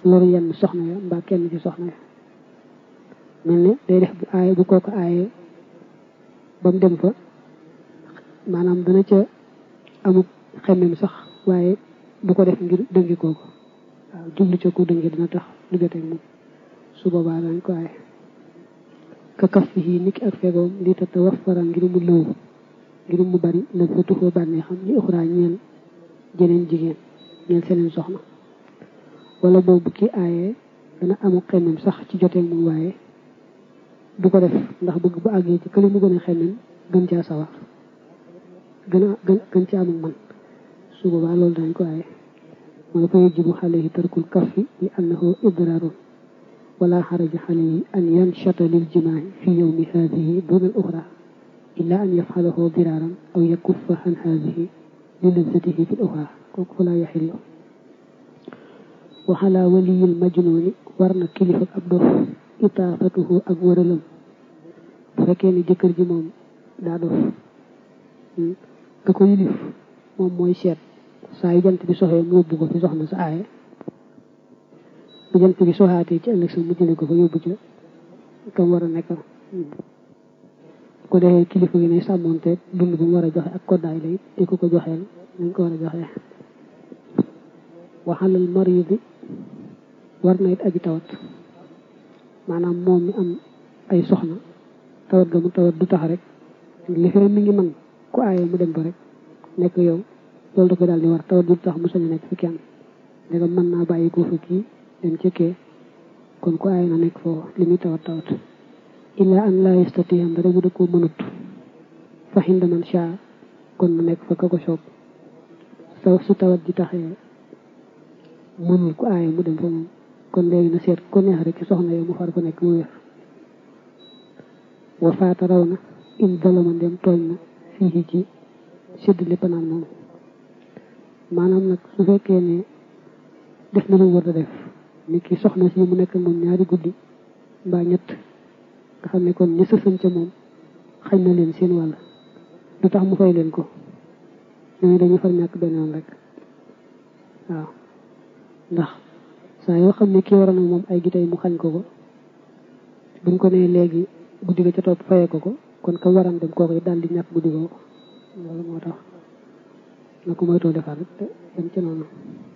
loru yenn soxna ya mbaa kenn ci soxna ya mel ne day def bu aaye bu kooku aaye ba mu dem fa maanaam dana ca amuk xemmem sax waaye bu ko def ngir dëngi kooku waaw jublu ca ko dëngi dina tax du joteeg moom su boobaa dañ ko aaye ka kaf fii niki ak fegoom li ta tawaffara ngir mu lëw ngir mu bari la fa tuxoo bànnee xam li uxraa ñeel jeneen jigéen ñeel seneen soxna wala boobu ki aaye dana amu xemmem sax ci joteeg moom waaye du ko def ndax bëgg bu àggee ci këli mu gën a xemmem gën caa sawar gën a gën gën ci amul man su boobaa loolu dañ ko aaye mooy fa yajibu alayhi tarkul kaffi li annahu idraarun wala xaraja alayhi an yanshata lil jimaa'i fi yawmi haadihi duna al uxra illa an yafxalahu diraaran aw yakuffa an haadihi li lazzatihi fi l uxra kooku falaa yaxillu wa ala waliyil majnuuni war na kilifa ab dof itaafatuhu ak wëralam bu fekkee ne jëkkër ji moom daa dof ka ko yilif moom mooy seet saa yu jant bi soxee mu yóbbu ko fi soxna sa aaye bu jant bi soxaatee ci ëllëg sa mu jële ko fa yóbbu ca kam war a nekkal ko defee kilifa gi ne sàmmonteeg dund bi mu war a joxe ak koddaay la it di ko ko joxeel nañ ko war a joxee waxalal maridi war na it aji tawat maanaam moom mi am ay soxna tawat ga mu tawat du tax rek li fee mi ngi man ku aaye mu dem ba rek nekk yow loolu da ko daal di war tawat du tax mu sañ a nekk fi kenn ndegam mën naa bàyyi ko fa kii dem ci kee kon ku aaye na nekk foofu li muy tawat tawat illa an laa yastatiam dara bu da koo mënut fa xinda man sha kon mu nekk fa ka ko soob sa su tawat ji taxee mënul ku aaye mu dem fa moom kon léegi na seet ko neex rek ci soxna yow mu far ko nekk mu wér wa faata raw na in dalama ndem tooñ na fii ci séddale panaan moom maanaam nag su fekkee ne def na lu war a def ni ki soxna si mu nekk moom ñaari guddi mbaa ñett nga xam ne kon ña sësan ca moom xañ na leen seen wàll du tax mu fay leen ko ñooñu dañuy far ñàkk benn yoon rek waaw ndax saa yoo xam ne kii waroon ak moom ay gi tey mu xañ ko ko buñ ko nee léegi guddi ga ca topp fayee ko ko kon ka waran dem kooku it daal di ñàkk guddi googu loolu moo tax na ko moytoo defar rek te dem ci noonu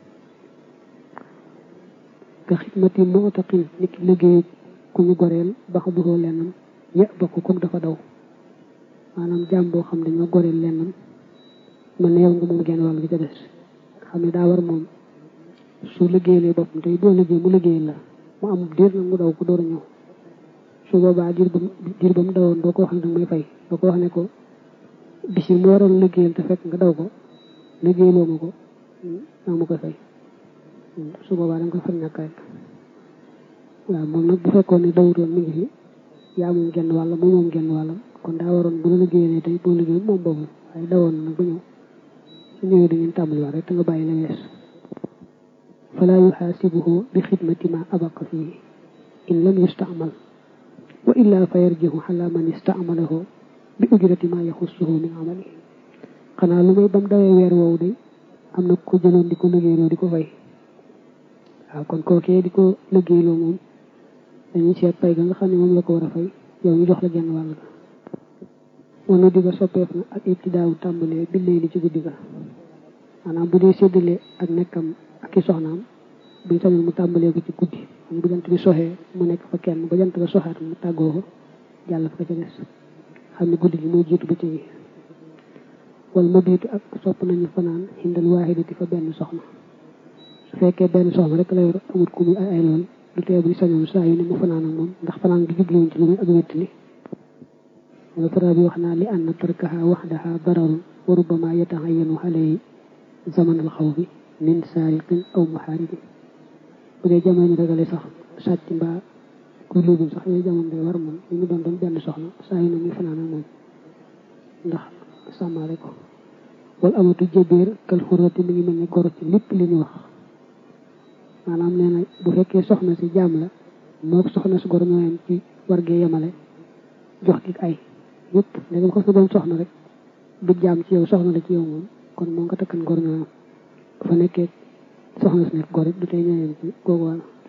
ka xidmati moo taqin nit ki liggéey ku ñu goreel ba xa buxoo lennam ya bokk kook dafa daw maanaam jaam boo xam dañoo goreel lennam man ne yow nga moom genn wàll gi ca des xam ne daa war moom su liggéeyee boppam tey boo liggéey mu liggéey la mu am diir nag mu daw ko door a ñëw su boobaa diir ba diir ba mu dawoon doo ko wax ne danga may fay doo ko wax ne ko bis yi mu waroon liggéeyal te fekk nga daw ko liggéeyloo ma ko naa ma koy fay su boobaa danga koy far ñàkk rek waaw moom nag bu fekkoon ne dawutoon mi ngi fi yaa moom genn wàll moom moom genn wàllam kon daa waroon bu la liggéeyee tey boo liggéey moom boobu waaye dawoon na nag ba ñëw su ñëwee dañuy tàmbaliwaat rek te nga bàyyi la wees falaa yuxaasibuhu bi xidmati ma abaqa fii in lam yustaamal wa illa fa yarjihu ala man istaamalahu bi ujrati ma yaxussuhu min amali xanaa lu may bam dawee weer woowu de am na ko jëloon di ko liggéeyloo di ko fay waaw kon kookee di ko liggéeyloo moom dañuy seet pay ga nga xam ne moom la ko war a fay yow ñu jox la genn wàll ga wala di ko soppeef na ak ibtidaawu tàmbalee billee li ci guddi ga maanaam bu dee séddale ak nekkam ak i soxnaam buñ sañoon mu tàmbalee ko ci guddi am bu jant bi soxee mu nekk fa kenn ba jant ba soxaat mu tàggoo ko jàll fa ca des xam ne guddi gi mooy jiitu ba ci wala ma biitu ak sopp nañu fanaan xindal waahidati fa benn soxna su fekkee benn soxna rek la yor amut ku muy ay ay lool du tee buñ sañoon saa yu ne mu fanaan ak moom ndax fanaan gi jubluwuñ ci lu muy ak wettali wala fara bi wax naa li anna tarkaha waxdaha dararun wa rubbama yataxayanu alayhi zaman al xawfi min saariqin aw muhaaribin bu dee jamono ragale sax sàcc mbaa kuy luubul sax yooyu jamono day war moom li mu doon doon benn soxna saa yu ne muy fanaan ak moom ndax sàmmaale ko wala amatu jëbeer kal xurati mi ngi mel ne goro ci lépp li ñu wax maanaam nee na bu fekkee soxna si jaam la moo soxna si goro ñooyam ci war gee yemale jox gi ay yëpp léegi ko fi doon soxna rek du jaam ci yow soxna la ci yow moom kon moo nga takkan gor ñooyam fa nekkee soxna si nekk gor it du tey ñooyam ci googu wàll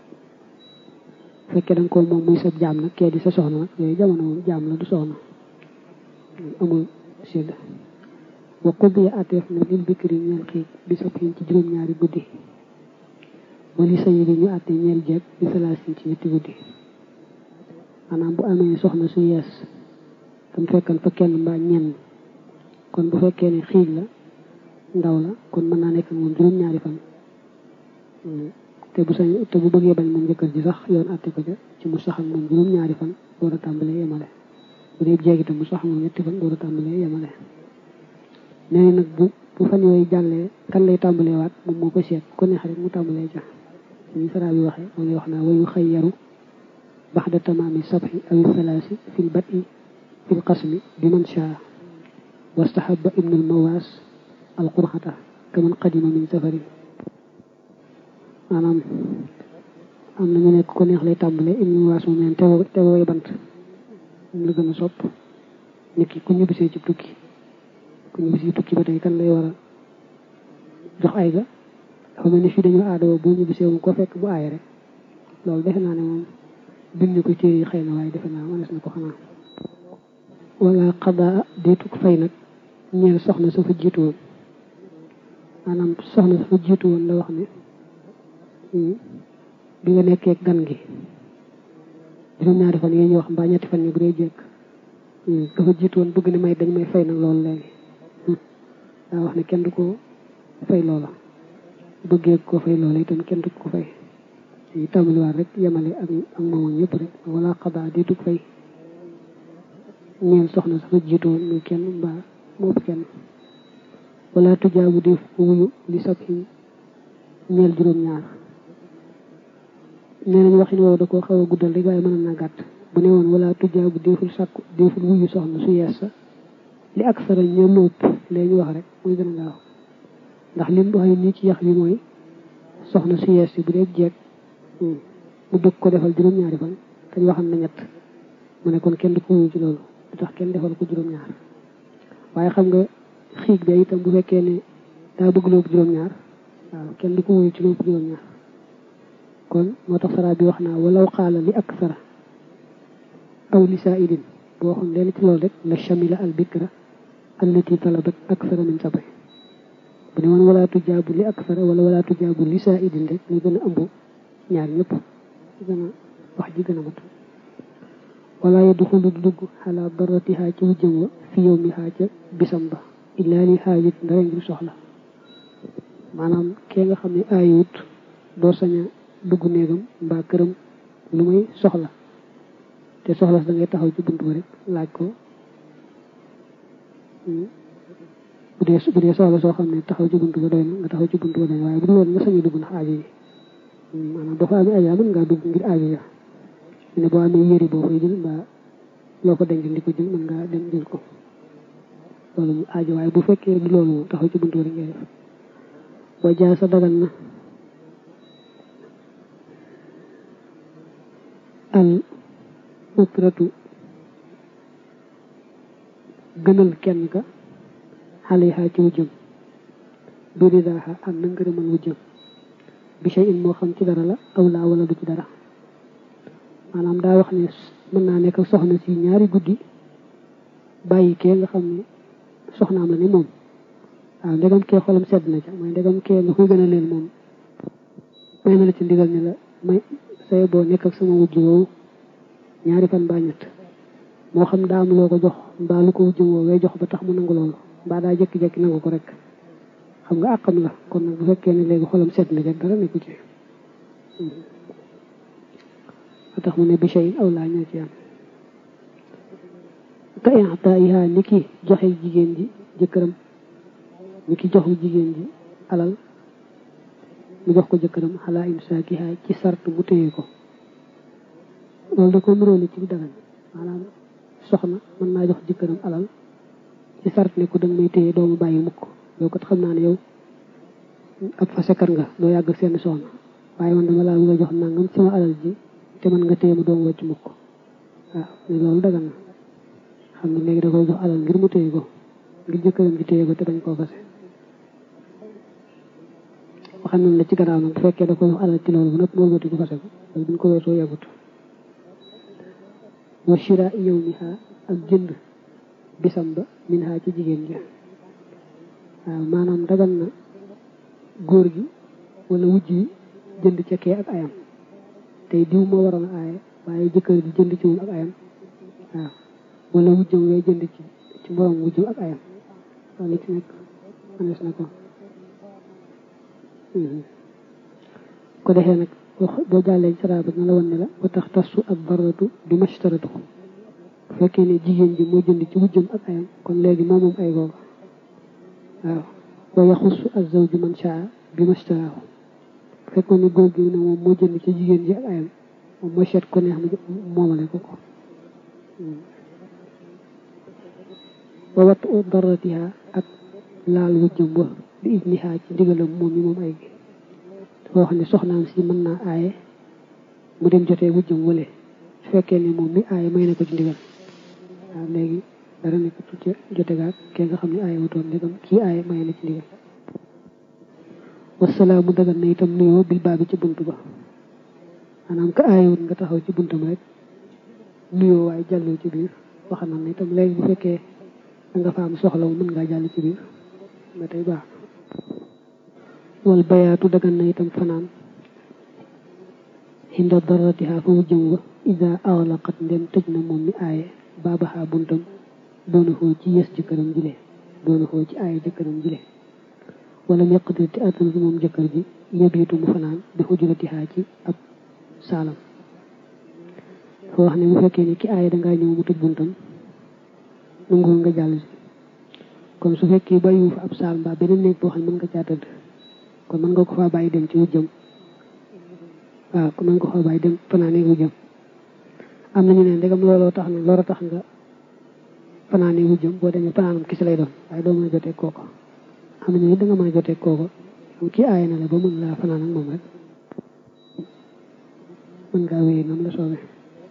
fekkee da nga ko moom muy sa jaam nag kee di sa soxna nag yooyu jamono moom jaam la du soxna amul sédd wa quddiya ateef na lil bikri ñeel xiig bi sabhin ci juróom-ñaari guddi wali sayi bi ñu àtte ñeel jeeg bi salaasin ci ñetti guddi maanaam bu amee soxna su yees tam fekkan fa kenn mbaa ñenn kon bu fekkee ne xiig la ndaw la kon mën naa nekk moom juróom-ñaari fan te bu sañ te bu bëggee bañ moom jëkkër ji sax yoon àtte ko ca ci mu sax ak moom juróom-ñaari fan door a tàmbalee yemale bu dee jeeg itam mu sax ak moom ñetti fan door a tàmbalee yemale nee nag bu bu fan yooyu jàllee kan lay tàmbalee waat moom moo ko seet ko neex rek mu tàmbalee ca suñu saraa bi waxee moo ngi wax naa wayu xëy yaru baxda tamaami sabxi awi salaasi fil bati fil qasmi bi man shaa wastahaba ibnul mawaas al qurxata kaman qadima min safari maanaam am na ñu nekk ko neex lay tàmbalee ibnul mawaas moom neen tewo tewoy bant moom la gën a sopp nit ki ku ñibbisee ci tukki ku ñibbisee tukki ba tey kan lay war a jox ay ga dafa mel ni fii dañoo aadoo boo ñibbisee moom ko fekk bu aay rek loolu defe naa ne moom bind ñu ko téere yi xëy na waaye defe naa mënees na ko xanaa wala xadaa deetuk fay nag ñeel soxna sa fa jiitu woon maanaam soxna sa fa jiitu woon la wax ne bi nga nekkee gan gi juróom-ñaari fan yi ñu wax mbaa ñetti fan yi bu dee jekk dafa jiitu woon bëgg ne may dañ may fay nag loolu léegi daa wax ne kenn du ko fay loola bëggee ko fay loola itam kenn du ko fay yi tàmbaliwaat rek yemale ak ak moom ñëpp rek wala xadaa deetuk fay ñeel soxna safa jiitu woon muy kenn mbaa moo kenn wala tujaabu def ko wuyu li sab yi ñeel juróom-ñaar nee nañ waxin woowu da koo xaw a guddal rek waaye mën naa gàtt bu ne woon wala tujaabu deful sàkku deful wuyu soxna su yees sa li ak sara ñeel lépp lee ñu wax rek muy gën a gaaw ndax lim waxee nii ci yax bi mooy soxna su yees si bu dee jeeg mu bëgg ko defal juróom-ñaari fan te ñu waxam na ñett mu ne kon kenn du ko wuyu ci loolu du tax kenn defal ko juróom-ñaar waaye xam nga xiig be itam bu fekkee ne daa bëgg loobu juróom-ñaar waaw kenn du ko wuyu ci loobu juróom-ñaar kon moo tax sara bi wax naa walaw xaala li ak sara aw li saidin boo xam leen ci loolu rek la shamila al bikra allati talabat aksara min sabay bu ne woon wala tujaabu li ak sara wala wala tujaabu li saidin rek ñu gën a ëmb ñaar ñëpp gën a wax ji gën a mat wala yadxulu du dugg xalaa daratihaa ci wujjëm wa fi yow mi xaa ca bisam ba illaa li xaajit ndara ngir soxla maanaam kee nga xam ne aayut doo sañ a dugg néegam mbaa këram lu muy soxla te soxla da ngay taxaw ci bunt ba rek laaj ko bu dee bu dee soxla soo xam ne taxaw ci bunt ba doy na nga taxaw ci bunt ba doy na waaye bu dul woon nga sañ a dugg ndax aajo yi maanaam boo fa amee aajo mën ngaa dugg ngir aajo ya ne boo amee yëri boo fay jël mbaa loo ko denc di ko jël mën ngaa dem jël ko loolu mu aajo waaye bu fekkee du loolu moom taxaw ci buntu rek ngay def wa jaa sa dagan na al ukratu gënal kenn ka xale yi xaa ci wujjëm biri daaxa am na ngërëmal wujjëm bi shay in moo xam ci dara la aw laa wala du ci dara maanaam daa wax ne mën naa nekk soxna si ñaari guddi bàyyi kee nga xam ne soxnaam la ni moom waaw ndegam kee xolam sedd na ca mooy ndegam kee nga koy gën a leen moom may na la ci ndigal ne la may say boo nekk ak sama wujj woowu ñaari fan mbaa ñett moo xam daa am loo ko jox mbaa lu ko wujj woowee jox ba tax mu nangu loolu mbaa daa jékki-jékki nangu ko rek xam nga àqam la kon nag bu fekkee ne léegi xolam sedd na ca dara nekku ci ba tax mu ne bishay aw laa ñoo ci am ka i'taa'iha ni ki joxe jigéen ji jëkkëram ni ki joxu jigéen ji alal mu jox ko jëkkëram xalaa imsaakiha ci sart mu téye ko loolu da ko nuróole ci dagan maanaam soxna mën naa jox jëkkëram alal ci sart ne ko danga may téye doomu bàyyi mukk yow kat xam naa ne yow ab fasekar nga doo yàgg seen soxna waaye man dama laa bëgg a jox nangam sama alal ji te mën nga téye ma doomu wàcc mukk waaw ne loolu dagan na xam ne léegi da koy jox alal ngir mu téye ko ngir jëkkëram ji téye ko te bañ koo fase waxam nañ la ci gannaaw nag bu fekkee da koy jox alal ci loolu bu nëpp moo wëti ko fase ko loolu buñ ko weesoo yàggut wa shira yawmiha ak jënd bisam ba min ha ci jigéen ji waaw maanaam dagan na góor gi wala wujj yi jënd ca kee ak ayam tey diw moo waroon a aaye waaye jëkkër ji jënd ci moom ak ayam waaw wala wujjam wee jënd ci ci moroom wujjam ak ayam loolu ci nekk anes na ko ko defee nag boo jàllee ci saraba na la woon ne la ba tax tasu ak baratu du mashtaratu bu fekkee ne jigéen ji moo jënd ci wujjam ak ayam kon léegi moom moom ay googa waaw wa yaxusu azawju man shaa bi mashtaraahu bu fekkoon ne góor gi ne moom moo jënd ci jigéen ji ak ayam moom mooy seet ko neex mu moomale ko ko wa wattu u daratiha ak laal wujjam wa bi idniha ci ndigalam moom mi moom ay gi dafa wax ne soxnaam si mën naa aaye mu dem jotee wujjam wale su fekkee ne moom mi aaye may na ko ci ndigal waaw léegi dara nekk tuuti jote gaag kee nga xam ne aaye wutoon ndegam kii aaye may na ci ndigal wasalaamu dagan na itam nuyoo bil baabi ci bunt ba maanaam ka aayewut nga taxaw ci buntam rek nuyoo waaye jàlloo ci biir wax na ne itam léegi bu fekkee da nga fa am soxla wu mën ngaa jàll ci biir ba tey baax wal bayaatu dagan na itam fanaan hinda daratiha fa wujjam wa ida awlaqat ndem tëj na moom mi aaye baabaxaa buntam doona xoo ci yes jëkkëram jile doona xoo ci aaye jëkkëram jile wala yaqdir te attanut moom jëkkër ji yabiitu mu fanaan bi xujuratiha ci ab saalam foo wax ne bu fekkee ni ki aaye dangaa ñëw mu tëj buntam nangu nga jàll si kon su fekkee bàyyiwu fa ab saal mbaa beneen néeg boo xam ne mën nga caa tëdd kon mën nga ko faa bàyyi dem ci wujjam waaw kon mën nga ko faa bàyyi dem fanaane wujjam am nañu ne ndegam looloo tax na looloo tax nga fanaane wujjam boo demee fanaanam kisi lay doon waaye doo mën a jotee kooko am nañu ne da nga mën a jotee kooko kii aaye na la ba mën laa fanaan ak moom rek mën ngaa wéy nam la soobee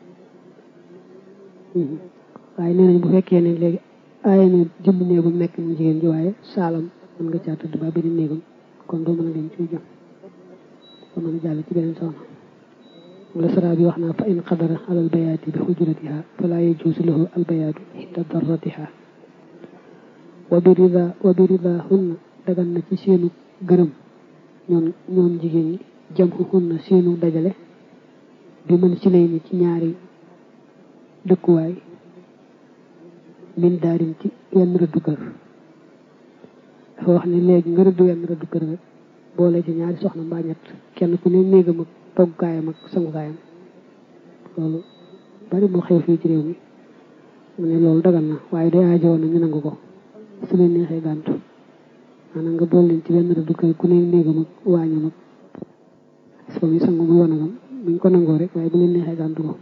waaye nee nañ bu fekkee ne léegi aaye na jëmb néegam nekk mu jigéen ji waaye saalam mën nga caa tëdd ba beneen néegam kon doo mën a dem ci jëm doo mën a jàll ci beneen soxna wala sara bi wax naa fa in qadara ala albayaati bi xujratiha fala yajuusu lahu albayaatu inda darratiha wa bi rida wa bi rida hunna dagan na ci seenu gërëm ñoom ñoom jigéen ñi jam hunna seenu dajale bi mën ci lay ni ci ñaari dëkkuwaay min daarin ci yenn rëddu kër dafa wax ne léegi nga rëddu yenn rëddu kër rek boole ci ñaari soxna mbaa ñett kenn ku ne néegam ak toggukaayam ak sangukaayam loolu bari moo xew fii ci réew mi mu ne loolu dagal na waaye day aajowoon na ñu nangu ko su leen neexee gàntu maanaam nga boole leen ci benn rëddu kër ku ne néegam ak waañam ak so mi sangu muy wanagam buñ ko nangoo rek waaye bu leen neexee gàntu ko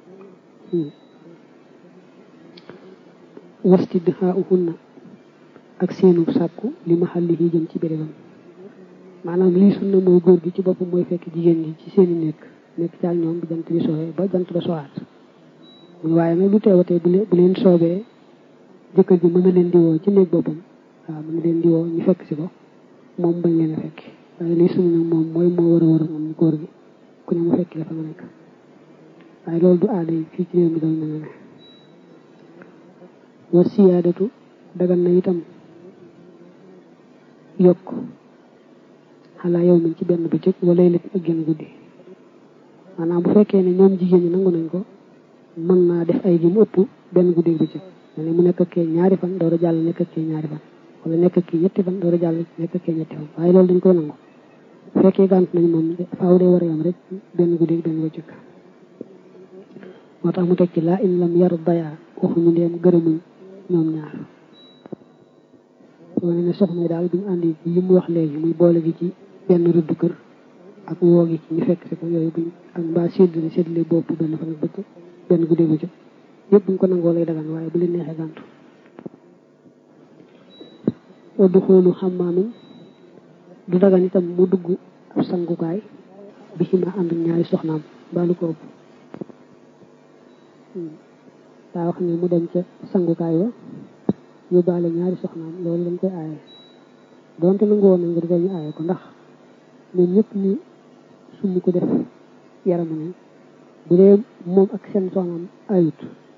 wastidhaa'uhunna ak seenu sàkku li mahallihi jëm ci bérébam maanaam lii sunna mooy góor gi ci boppam mooy fekk jigéen ji ci seeni nekk nekk ci ak ñoom bu jant bi soxee ba jant ba soxaat muy waaye nag lu teewatee bu leen bu leen soobee jëkkër ji mën na leen di woo ci néeg boppam waaw mën na leen di woo ñu fekk si ko moom bañ leen a fekk waaye lii sunna nag moom mooy moo war a war a moom góor gi ku ne mu fekk la fa nga nekk waaye loolu du aada yi fii ci réew mi doon mel ne wa siyaadatu dagan na itam yokk xalaa yow min ci benn bëccëg wala lépp ak genn guddi maanaam bu fekkee ne ñoom jigéen ñi nangu nañ ko mën naa def ay ji mu ëpp benn guddi bëccëg ne mu nekk kee ñaari fan door a jàll nekk kee ñaari fan wala nekk kii ñetti fan door a jàll nekk kee ñetti fan waaye loolu dañ koy nangu bu fekkee gànt nañ moom faaw dee war a yam rek benn guddi benn bëccëg moo tax mu teg ci laa in lam yar dayaa waxuñu ndeem gërëmuñ ñoom ñaar wane ne soxna yi daal bi ñu àndi yi mu wax léegi muy boole gi ci benn rëddu kër ak woo gi ci ñu fekk si ko yooyu buñ ak mbaa séddale séddale bopp benn fan ak bëccëg benn guddi bëccëg yëpp buñ ko nangoo lay dagan waaye bu leen neexee gàntu wa du xoolu xammaamin du dagan itam mu dugg ab sangukaay bi ci ma ànd ñaari soxnaam mbaa lu ko ëpp daa wax ne mu dem ca sangukaay wa yóbbaale ñaari soxnaam loolu lañ koy aaye donte nangu woon nañ ko dafay ñu aaye ko ndax ñoom ñëpp ñu summi ko def yaramu ne bu dee moom ak seen soxnaam ayut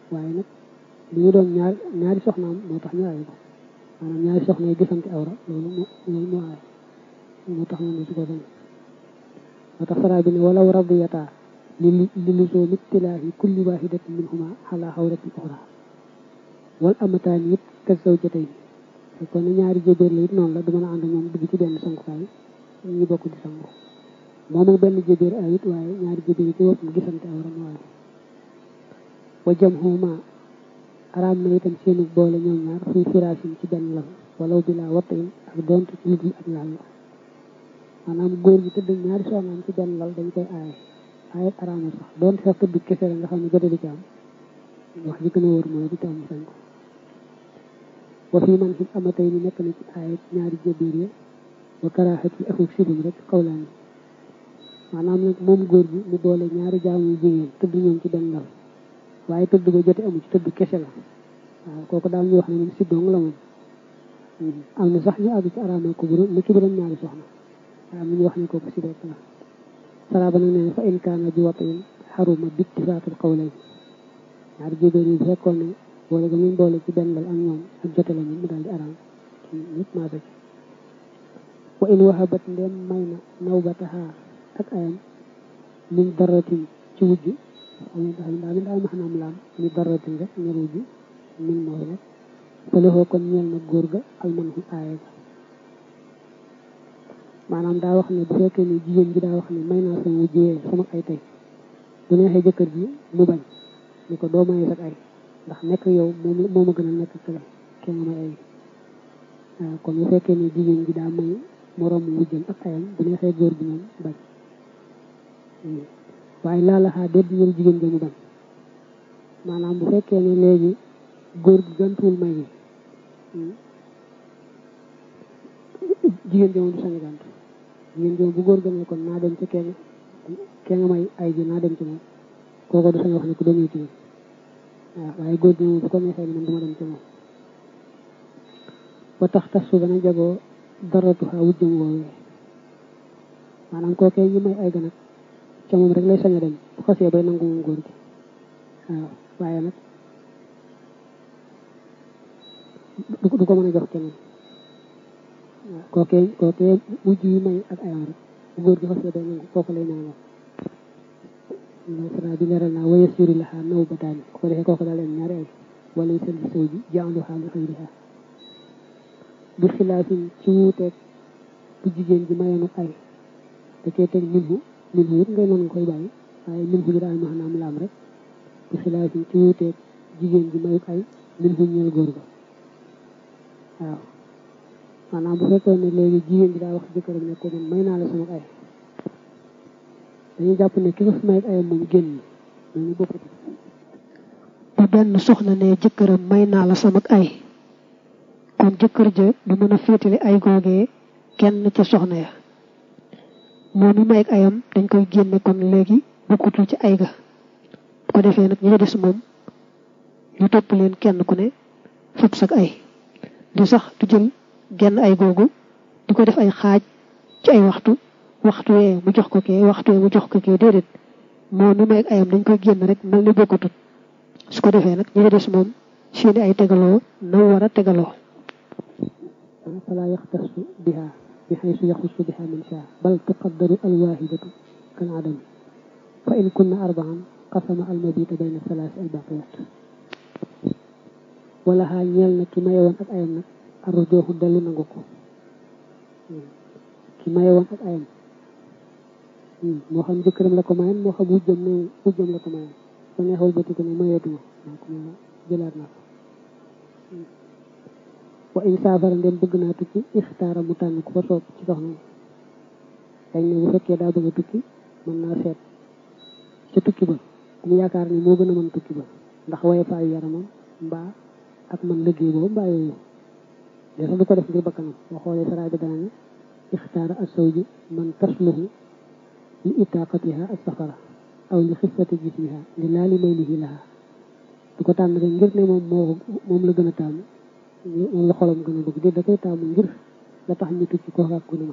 waaye nag li ñu doon ñaar ñaari soxnaam moo tax ñu aaye ko maanaam ñaari soxna yi gisante awra loolu moo loolu moo aaye moo tax ñu ne su ko dañ moo tax saraa bi ne walaw radiyataa li li luzoom ittilaahi kulli waahidatin minhuma ala xawratin uxra wal amataani it ka zawjatayn kon ne ñaari jébéer la it noonu la du mën a ànd ñoom dugg ci benn sangukaay ñu bokk di sangu moom ak benn jébéer ay it waaye ñaari jébéer yi ci wopp mu gisante awra mu waaye wa jamhuma araam na itam seenu boole ñoom ñaar fii firaasin ci benn lal walaw bi laa wattayin ak doonte ci ludul ak laal la maanaam góor gi tëdd ñaari soxnaam ci benn lal dañ koy aaye aaye araamul sax doonte sax tëdd kese la nga xam ne jote di ci am wax ji gën a wóor mooy di ci am sañ ko wa fii man xit amatay ni nekk na ci aaye ñaari jébéer ya wa karaaxat yi akuk sibum rek xawlaan yi maanaam nag moom góor gi mu boole ñaari jaamu jigéen tëdd ñoom ci benn lal waaye tëdd ba jote amu ci tëdd kese la waaw kooku daal ñu wax ne moom si dong la moom am na sax ñu àgg ci araamal ko bu mu ci borom ñaari soxna waaye am na ñu wax ne kooku si rek la saraba nag nee fa in kaana bi watin xaruma bittifaatul qawlayn ñaari jébéer yi bu fekkoon ne boole ga muy boole ci benn lal ak ñoom ak jote la moom mu daal di araam ñëpp maasa ci wa in wahabat ndem may na nawbataha ak ayam min daratin ci wujj xam daal daal daal ma xanaam laam mi daratin rek ñer wujj min mooy rek fa lexoo kon ñeel na góor ga alman xu aaye ga maanaam daa wax ne bu fekkee ne jigéen ji daa wax ne may naa sama wujjee sama ay tey bu neexee jëkkër ji mu bañ ni ko doo mayee sax ay ndax nekk yow moom moo ma gën a nekk kële kee nga may ay waaw kon bu fekkee ne jigéen ji daa may moroom wujjam ak ayam bu neexee góor gi moom bañ waaye laalaxaa déet ñël jigéen ja mu bañ maanaam bu fekkee ne léegi góor gi gantuwul may gi jigéen ja moom du sañ a gàntu jigéen ja moom bu góor gënee kon naa dem ci kenn kenn nga may ay ji naa dem ci moom kooku du sañ wax ne ku demee ci moom waaw waaye góor gi moom bu ko neexee man duma dem ci moom ba tax tas su gën a jagoo daratuxaa wujjam woowee maanaam kookee ñi may ay ga nag ca moom rek lay sañ a dem bu xasee bay nangu moom góor gi waaw waaye nag du ko mën a jox keneen waaw kookee kookee wujj yi may ak ayam rek bu góor gi xasee bay nangu kooku lay ñaanal sara bi leeral naa waya suri laxaa naw bataani ko defee kooku daal leen ñaari ay wala sel bi sow ji jaaluxaa li xëyriha bi xilaafin ci wuuteeg bu jigéen ji mayeenu ay da cee teg minhu minhu it ngay mën nga koy bàyyi waaye minhu ji daal maanaam laam rek bi xilaafin ci wuuteeg jigéen ji mayuk ay minhu ñeel góor ga waaw maanaam bu fekkoon ne léegi jigéen ji daa wax jëkkëram ne ko man may naa la sama ay dañuy jàpp ne ki ko fi may ayam moom génn ñooñu bokkut bu benn soxna ne jëkkëram may naa la sama ay kon jëkkër ja du mën a féetale ay googee kenn ca soxna ya moom mi may ak ayam dañ koy génne kon léegi bokkutul ci ay ga bu ko defee nag ñi des moom ñu topp leen kenn ku ne fab sak ay di sax du jël genn ay googu di ko def ay xaaj ci ay waxtu waxtu wee mu jox ko kee waxtu wee mu jox ko kee déedéet moom mi may ak ayam dañ koy génn rek mel ni bokkutut su ko defee nag ñi des moom seeni ay tegaloo na war a tegaloo fala yaxtasu biha bi xaysu yaxusu biha man shaa bal tuqaddaru alwaahidatu kal adami fa in kunna arbaan qasama almabita bayna salaasi albaqiyat wala xaa ñeel na ki maye woon ak ayam nag arrujooxu dellu nangu ko ki maye woon ak ayam moo xam jëkkëram la ko mayen moo xam wujjam ne wujjam la ko mayen ko neexul bëti ko ne mayeetuma maa ko ma jëlaat naa ko wa in saafara ndem bëgg naa tukki ixtaara mu tànn ku ko soob ci soxna dañ ne bu fekkee daa bëgg a tukki mën naa seet ca tukki ba mu yaakaar ni moo gën a mën tukki ba ndax waye faayu yaramam mbaa ak man liggéey boobu mbaa yooyu de sax du ko def ngir bakkanam boo xoolee saraay bi dana ne ixtaara as sawji man tasluhu li itaqatiha as safara aw li xifati jismiha li laa li maylihi laha du ko tànn rek ngir ne moom moo moom la gën a tànn moom la xolam gën a bëgg di da koy taamu ngir la tax ñu tukki koo ak ku ne ma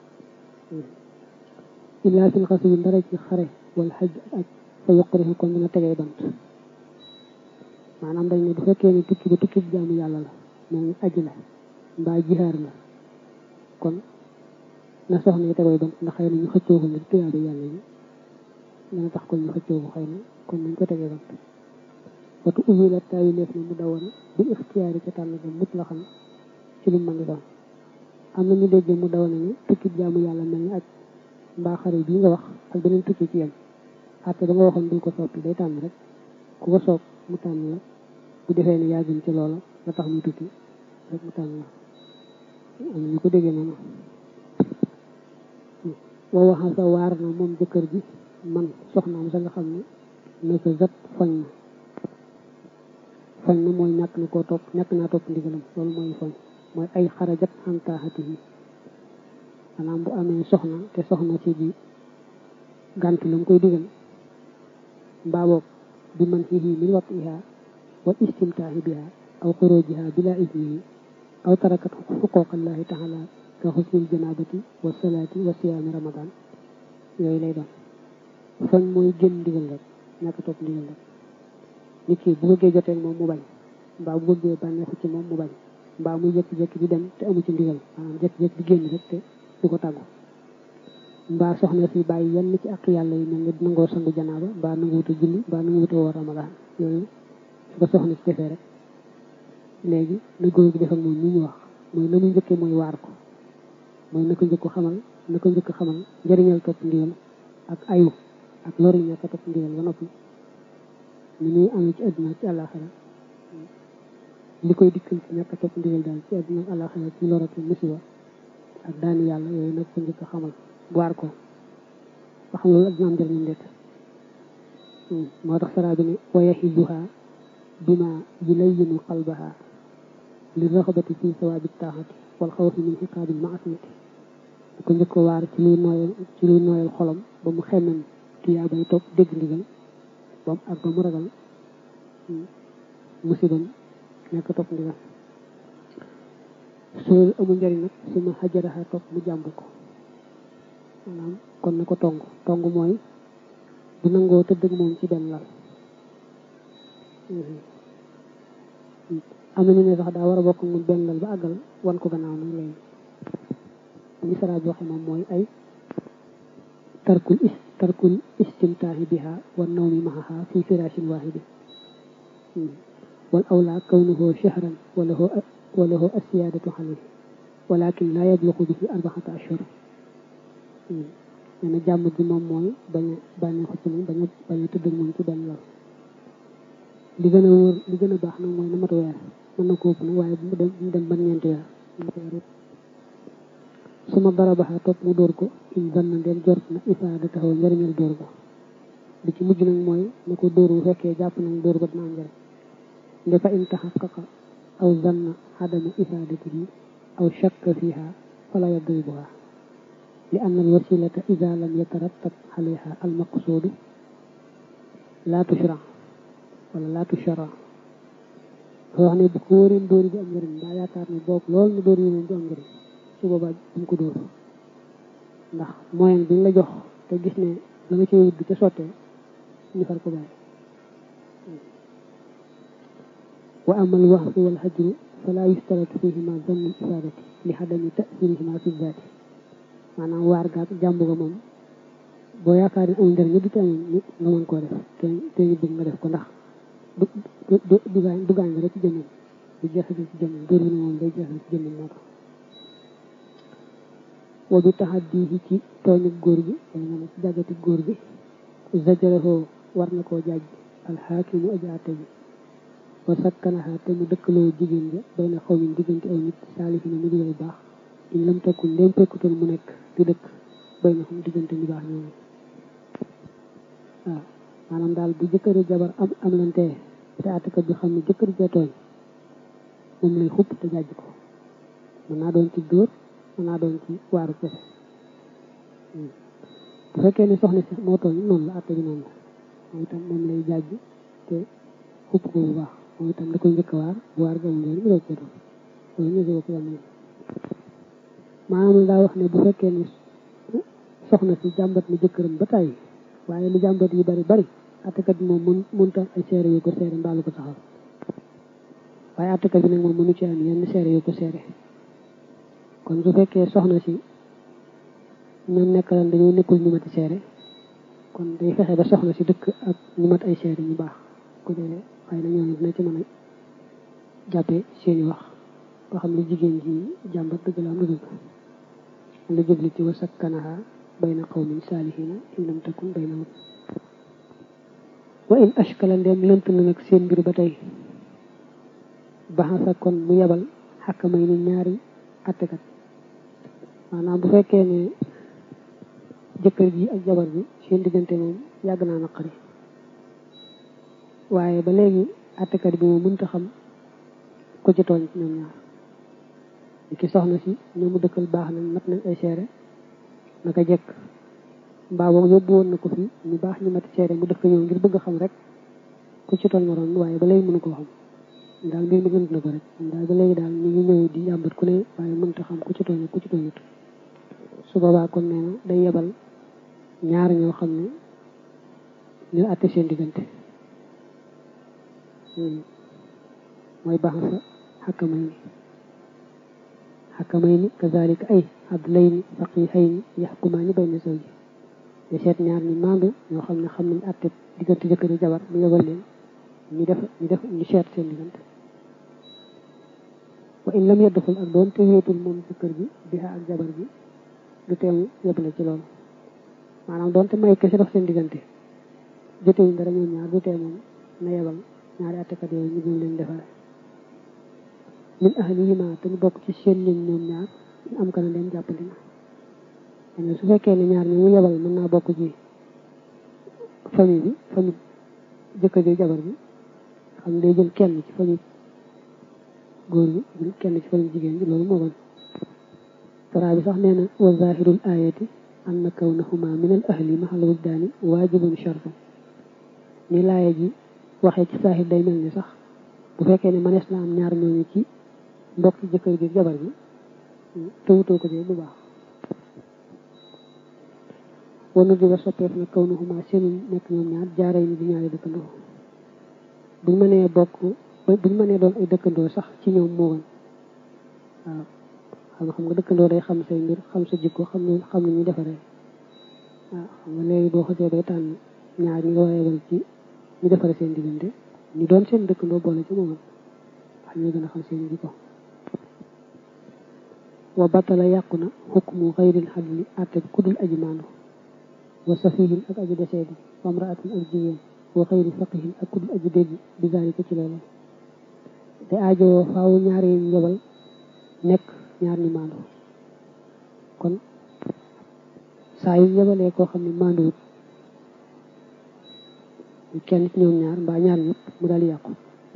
illaa fil xas yi ndara ci xare wala xaj ak fa yuqrihu kon dina tegee bant maanaam dañ ne bu fekkee ne tukki ba tukki jaamu yàlla la moom aji la mbaa jihaar la kon na soxna yi tegoy bant ndax xëy na ñu xëccoo ko ngir tuyaaba yàlla yi dana tax kon ñu xëccoo ko xëy na kon nañ ko tegee bant watu ubbi la taayu leef na mu dawoon bi ixtiyaari ca tànn ga mut la xam ci lu mën di doon am na ñu déggee mu dawoon ni tukki jaamu yàlla mel ni aj mbaa xare bii nga wax ak beneen tukki ci yem àtte ba nga waxoon duñ ko soppi day tànn rek ku ko soog mu tànn la bu defee ne yaa gën ci loola la tax mu tukki rek mu tànn la am na ñu ko déggee noonu woo waxam sa waar na moom jëkkër ji man soxnaam sa nga xam ne ne ko zat fañ na fañ na mooy ñàkk na koo topp ñàkk naa topp ndigalam loolu mooy fañ mooy ay xarajat xantaaxati yi maanaam bu amee soxna te soxna si ji gàntu la mu koy digal mbaa boog bi man fihi min watiha wal istimtaahi biha aw xurujiha bila isnihi aw tarakat xuquqallahi taala ka xusnil janabati wa salaati wa siyaami ramadan yooyu lay doon fañ mooy génn ndigal rek ñàkk topp ndigal rek nit ki bu bëggee jotee moom mu bañ mbaa bu bëggee bànneexu ci moom mu bañ mbaa muy jékki-jékki di dem te amu ci ndigal maanaam jékki-jékki di génn rek te du ko tàggu mbaa soxna si bàyyi yenn ci ak yàlla yi mel ni nangoo sangu janaaba mbaa nangu wuta julli mbaa nangu wuta woor ramadaan yooyu su ko soxna si defee rek léegi na góor gi def ak moom ni ñu wax mooy na mu njëkkee mooy waar ko mooy na ko njëkk xamal na ko njëkk xamal njëriñal topp ndigal ak ayu ak loru ñàkk a topp ndigal ba noppi ni ñuy amee ci àdduna ci àllaaxira li koy dikkal ci ñàkk a topp ndigal daal ci àdduna ak àllaaxira ci loratu musiba ak daani yàlla yooyu nag ko njëkk xamal waar ko ba xam loolu ak dina am njëriñam ndet moo tax saraa bi ne wa yaxiduha bima yulayinu qalbaha li raxabati fi sawaabi taaxati wal xawfi min xiqaabil maasiyati di ko njëkk waar ci luy nooyal ci luy nooyal xolam ba mu xemmem tuyaa bay topp dégg ndigal bam ak ba mu ragal musibam nekk topp ndigal soo amul njëriñ nag su ma xajaraxa topp mu jàmb ko maanaam kon na ko tong tong mooy bu nangoo tëdd ak moom ci benn lal am na ñu ne sax daa war a bokk moom benn lal ba àggal wan ko gannaaw nag léegi li sara bi waxe moom mooy ay tarkul is tarkul istimtaahi biha wa nawmi mahaha fi firashin wahidi wal awla kawnuhu shahran wa lahu wa lahu asiyadatu alayhi walakin la yabluqu bihi arbaxata ashhur nee na jàmm ji moom mooy bañ a bànneexu ci moom bañ a bañ a tëdd ak moom ci benn lal li gën a wóor li gën a baax nag mooy na mat weer mën na ko ëpp nag waaye bu mu dem bu mu dem ba ñeenti weer su ma darabaxa topp mu dóor ko in zanna ndem jort na ifaada taxaw njëriñal dóor ko li ci mujj nag mooy na ko dóor bu fekkee jàpp nañ dóor ko dina am njëriñ nde fa in taxaqaqa aw zanna xadama ifaadatihi aw shakka fiha fala yadribuha li anna al wasilata ida lam yatarattab alayha al maqsuudu la tushra wala la tushra soo wax ne bu ko wóoreen dóor bi am njëriñ daa yaakaar ne boog loolu na dóor yi moom du am njëriñ su boobaa bu mu ko dóor ndax moyen bi ñu la jox te gis ne la nga ci wut ca sottee ñu far ko bàyyi wa amal waxfu wal hajru fala yustaratu fihima zannu ifadati li xadami tasirihima fi zaati maanaam waar gaag jàmbu ga moom boo yaakaar ne amul njëriñ du tee nga mën koo def te te ñu bëgg nga def ko ndax du du du gaañ du gaañ rek ci jëmmam du jeexal ci jëmmam dóor bi ne moom day jeexal ci jëmmam moo tax wa bi taxaddihi ci tooñu góor gi wala nga ne ci jàggati góor gi zajaraho war na koo jaaj alxaakimu aji àtte bi wa sakkanaha te mu dëkkaloo jigéen ja bay na xaw min diggante aw nit saalihina mu digay baax in lam takkun ndéem fekkutoon mu nekk di dëkk bay na xam diggante ñu baax ñooñu waaw maanaam daal bu jëkkëri jabar am am lantee te àttekat bi xam ne jëkkër ja tooñ moom lay xupp te jaaj ko mën naa doon ci dóor mën naa doon ci waaru kese bu fekkee ne soxna si moo tooñ noonu la àtte bi noonu la moom itam moom lay jaaj te xupp ko bu baax moom itam da koy njëkk a waar bu waar ga amul njëriñ mu doog cee doon loolu ñu ko yam maanaam daa wax ne bu fekkee ne soxna si jàmbat na jëkkëram ba tàyyi waaye lu jàmbat yi bari bari àttekat bi moom mën mënta ay seere yu ko seere mbaalu ko saxal waaye àttekat bi nag moom mënu ci am yenn seere yu ko seere kon su fekkee soxna si ñoom nekkalan dañoo nekkul ñu mati seere kon day fexe ba soxna si dëkk ak ñu mat ay seere ñu baax ku dee xëy na ñoom dina ci mën a jàppee seeni wax ba xam ne jigéen ji jàmbat dëgg la am dëgg la jubli ci wasak kanaha bayna qawmin saalihina in lam takun baynahum wa in ashkala ndem lënt na nag seen mbir ba tey baxasa kon mu yebal xakkamay ni ñaari attekat maanaam bu fekkee ne jëkkër ji ak jabar bi seen diggante moom yàgg naa naqari waaye ba léegi attekat bi moom mënta xam ku ci tooñ ñoom ñaar di ki soxna si ñoo mu dëkkal baax nañ mat nañ ay seere naka jekk mbaa boog yóbbu woon na ko fi ñu baax ñu mati seere mu dëkk ñëw ngir bëgg xam rek ku ci tooñ moroom waaye ba léegi mënu koo xam daal mbir mi gënt na ko rek daal ba léegi daal ñu ngi ñëw di jàmbat ku ne waaye mënta xam ku ci tooñ ku ci tooñut su boobaa kon nee na day yebal ñaar ñoo xam ne ñu àtte seen diggante mooy baax sa xakkamay ni xakkamay ni kazalika ay abdulayni faqihayni yaxkumaani bayna zawji di seet ñaar ñi maandu ñoo xam ne xam nañ àtte diggante jëkkër yi jabar mu yebal leen ñu def ñu def ñu seet seen diggante wa in lam yadduxul ak doon te wéetul moom jëkkër bi biha ak jabar bi du teemu yebale ci loolu maanaam doonte may kese dox seen diggante jotewuñ dara ñoom ñaar du tee moom na yebal ñaari attekat yooyu ñu gën leen defare min ahlihima te ñu bokk ci seen ñoñ ñoom ñaar ñu am kana dem jàppandi na su fekkee ne ñaar ñi mu yebal mën naa bokk ci famille bi famille jëkkër ji jabar bi xam day jël kenn ci famille góor bi jël kenn ci famille jigéen bi loolu moo gën saraa bi sax nee na wa zahirul ayati anna kawnahuma min al ahli mahal wujdaani waajibun shartu ni laaya ji waxee ci saahir day mel ni sax bu fekkee ne manees na am ñaar ñooñu ci mbokk ci jëkkër gi jabar bi tawutoo ko bu baax wanu di ba soppeef na kawnahuma seen nekk ñoom ñaar jaaray ni di ñaari dëkkandoo buñ mënee bokk buñ mënee doon ay dëkkandoo sax ci ñoom moo gën waaw xam nga xam nga dëkkandoo day xam say mbir xam sa jikko xam ne xam ne ñu defaree waaw xam nga léegi boo xasee bay tànn ñaar ñi nga war a yebal ci ñu defaree seen diggante ñu doon seen dëkkandoo boole ci moom wax ñoo gën a xam seen jikko wa batala yàqu na xukmu xayril xadli àtte ku dul aji maandu wa safihin ak aji desee bi wa amraatin ak jigéen wa xayri faqihin ak ku dul aji dégg bi zaalika ci loolu te aajowoo faaw ñaari ñu yebal nekk ñaar ñu maandu kon saa yu yebalee koo xam ne maanduwut kenn ci ñoom ñaar mbaa ñaar ñëpp mu daal yàqu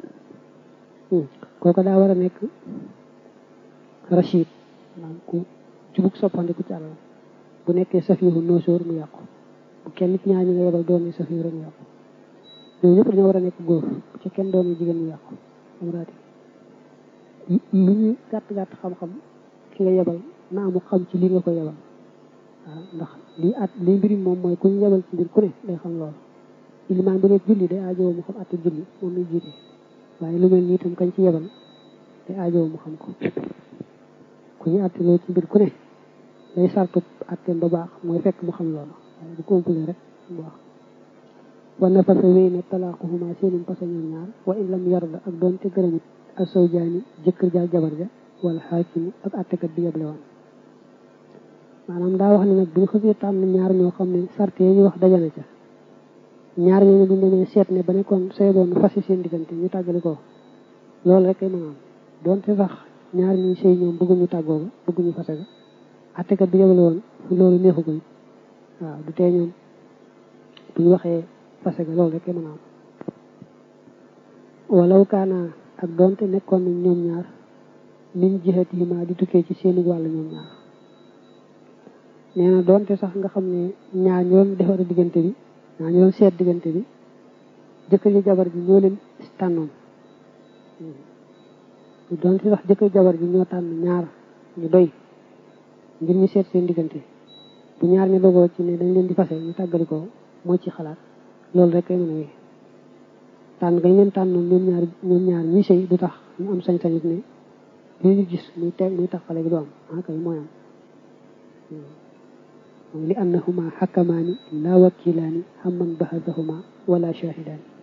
kooku daa war a nekk rachid maanaam ku jubug soppandiku ci àlal bu nekkee safihu noosóor mu yàqu bu kenn ci ñaar ñi nga yebal doon safihu rek mu yàqu ñoom ñëpp dañoo war a nekk góor bu ci kenn doon jigéen mu yàqu am raati lu ñu gàtt gàtt xam-xam ki nga yebal na amu xam ci li nga ko yebal waaw ndax lii at lii mbiri moom mooy ku ñu yebal ci mbir ku ne day xam loolu ilimaan bu nekk julli day aajowoo mu xam atte julli moom muy jiite waaye lu mel nii itam kañ ci yebal day aajowoo mu xam ko ku ñu atte loolu ci mbir ku ne day sartu atteem ba baax mooy fekk mu xam loolu waaye bu ko ëmpalee rek bu baax wa nafasa wéy ne talaaquhuma seenum pasa ñoom ñaar wa in lam yarda ak doon te gërëmut asawjaani jëkkër ja jabar ja wala xaakimu ak attekat bi yeble woon maanaam daa wax ne nag bu ñu xësee tànn ñaar ñoo xam ne sarte yi ñu wax dajale ca ñaar ñooñu bu ñu demee seet ne ba nekkoon say boon fasi seen diggante ñu tàggali ko loolu rek ay mën a am doonte sax ñaar ñuy sëy ñoom bëgguñu tàggoo ba bëgguñu fase ga attekat bi yeble woon loolu neexu ko waaw du tee ñoom bu ñu waxee fase ga loolu rek ay mën a am walaw kaana ak doonte nekkoon nañ ñoom ñaar min jihatihima di tukkee ci seeni wàll ñoom ñaar nee na doonte sax nga xam ne ñaar ñoom defar diggante bi ñaar ñoom seet diggante bi jëkkër ji jabar ji ñoo leen tànnoon doonte sax jëkkër jabar ji ñoo tànn ñaar ñu doy ngir ñu seet seen diggante bu ñaar ñu dogoo ci ne dañ leen di fase ñu tàggali ko moo ci xalaat loolu rek kay mën a wéy tànn gañ leen tànnoon ñoom ñaar ñoom ñaar ñi sëy du tax ñu am sañ-sañit ne li ñu gis muy teg muy taxale gi du am ah kay mooy am li annahuma xakamaani la wakilaani xamman bahadahuma wala shahidaani